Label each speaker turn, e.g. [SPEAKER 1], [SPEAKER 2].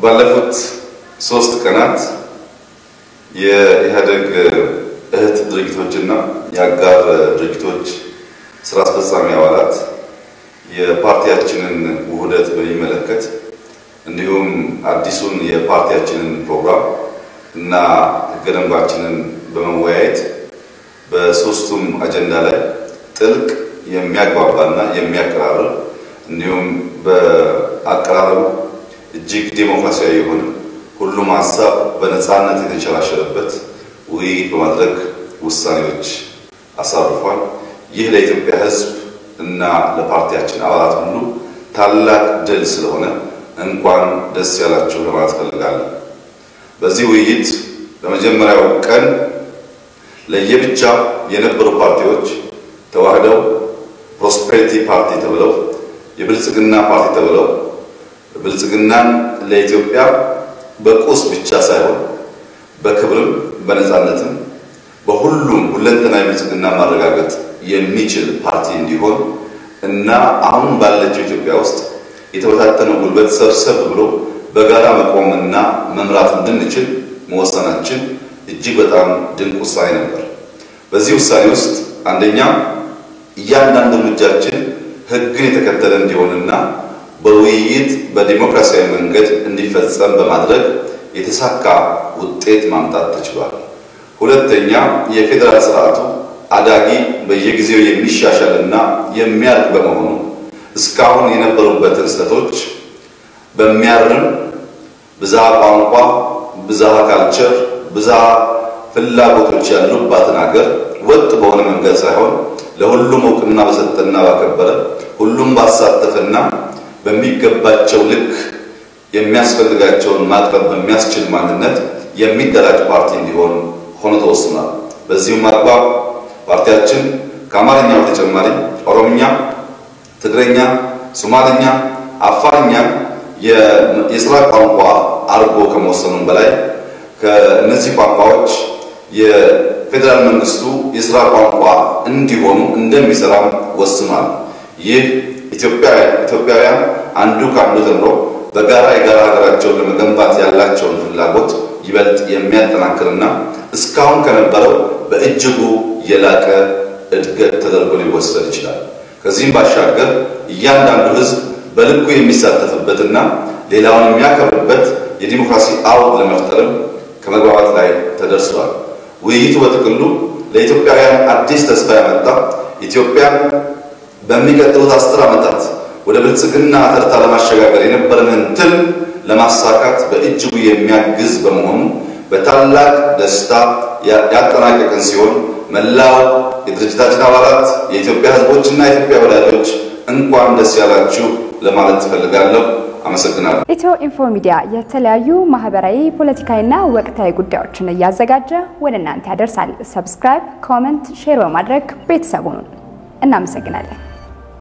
[SPEAKER 1] ባለፉት ሶስት ቀናት የኢህአደግ እህት ድርጅቶችና የአጋር ድርጅቶች ስራ አስፈጻሚ አባላት የፓርቲያችንን ውህደት በሚመለከት እንዲሁም አዲሱን የፓርቲያችንን ፕሮግራም እና ህገ ደንባችንን በመወያየት በሶስቱም አጀንዳ ላይ ጥልቅ የሚያግባባና የሚያቀራርብ እንዲሁም በአቀራረቡ እጅግ ዴሞክራሲያዊ የሆነ ሁሉም ሀሳብ በነፃነት የተንሸራሸረበት ውይይት በማድረግ ውሳኔዎች አሳርፏል። ይህ ለኢትዮጵያ ሕዝብ እና ለፓርቲያችን አባላት ሁሉ ታላቅ ድል ስለሆነ እንኳን ደስ ያላችሁ ለማለት ፈልጋለሁ። በዚህ ውይይት በመጀመሪያው ቀን ለየብቻ የነበሩ ፓርቲዎች ተዋህደው ፕሮስፔሪቲ ፓርቲ ተብለው የብልጽግና ፓርቲ ተብለው ብልጽግናን ለኢትዮጵያ በቁስ ብቻ ሳይሆን በክብርም በነፃነትም በሁሉም ሁለንተናዊ ብልጽግና ማረጋገጥ የሚችል ፓርቲ እንዲሆን እና አሁን ባለችው ኢትዮጵያ ውስጥ የተበታተነው ጉልበት ሰብሰብ ብሎ በጋራ መቆምና መምራት እንድንችል መወሰናችን እጅግ በጣም ድንቅ ውሳኔ ነበር። በዚህ ውሳኔ ውስጥ አንደኛ እያንዳንዱ እርምጃችን ሕግን የተከተለ እንዲሆንና በውይይት በዲሞክራሲያዊ መንገድ እንዲፈጸም በማድረግ የተሳካ ውጤት ማምጣት ተችሏል። ሁለተኛ የፌዴራል ስርዓቱ አዳጊ በየጊዜው የሚሻሻል እና የሚያድግ በመሆኑ እስካሁን የነበሩበትን ስህተቶች በሚያርም ብዝሃ ቋንቋ፣ ብዝሃ ካልቸር፣ ብዝሃ ፍላጎቶች ያሉባትን ሀገር ወጥ በሆነ መንገድ ሳይሆን ለሁሉም እውቅና በሰጠና ባከበረ ሁሉም ባሳተፈና በሚገባቸው ልክ የሚያስፈልጋቸውን ማቅረብ በሚያስችል ማንነት የሚደራጅ ፓርቲ እንዲሆን ሆኖ ተወስኗል። በዚሁም አግባብ ፓርቲያችን ከአማርኛ በተጨማሪ ኦሮምኛ፣ ትግረኛ፣ ሶማልኛ፣ አፋርኛ የስራ ቋንቋ አድርጎ ከመወሰኑም በላይ ከእነዚህ ቋንቋዎች የፌዴራል መንግስቱ የስራ ቋንቋ እንዲሆኑ እንደሚሰራም ወስኗል። ይህ ኢትዮጵያውያን አንዱ ከአንዱ ተምሮ በጋራ የጋራ ሀገራቸውን ለመገንባት ያላቸውን ፍላጎት ይበልጥ የሚያጠናክርና እስካሁን ከነበረው በእጅጉ የላቀ እድገት ተደርጎ ሊወሰድ ይችላል። ከዚህም ባሻገር እያንዳንዱ ሕዝብ በልኩ የሚሳተፍበትና ሌላውን የሚያከብርበት የዲሞክራሲ አውድ ለመፍጠርም ከመግባባት ላይ ተደርሷል። ውይይቱ በጥቅሉ ለኢትዮጵያውያን አዲስ ተስፋ ያመጣ ኢትዮጵያን በሚቀጥሉት አስር ዓመታት ወደ ብልጽግና ተርታ ለማሸጋገር የነበረንን ትልም ለማሳካት በእጅጉ የሚያግዝ በመሆኑ በታላቅ ደስታ ያጠናቀቅን ሲሆን መላው የድርጅታችን አባላት የኢትዮጵያ ሕዝቦችና የኢትዮጵያ ወዳጆች እንኳን ደስ ያላችሁ ለማለት ትፈልጋለሁ። አመሰግናለሁ።
[SPEAKER 2] ኢትዮ ኢንፎ ሚዲያ የተለያዩ ማህበራዊ፣ ፖለቲካዊና ወቅታዊ ጉዳዮችን እያዘጋጀ ወደ እናንተ ያደርሳል። ሰብስክራይብ፣ ኮመንት፣ ሼር በማድረግ ቤተሰቡን እናመሰግናለን።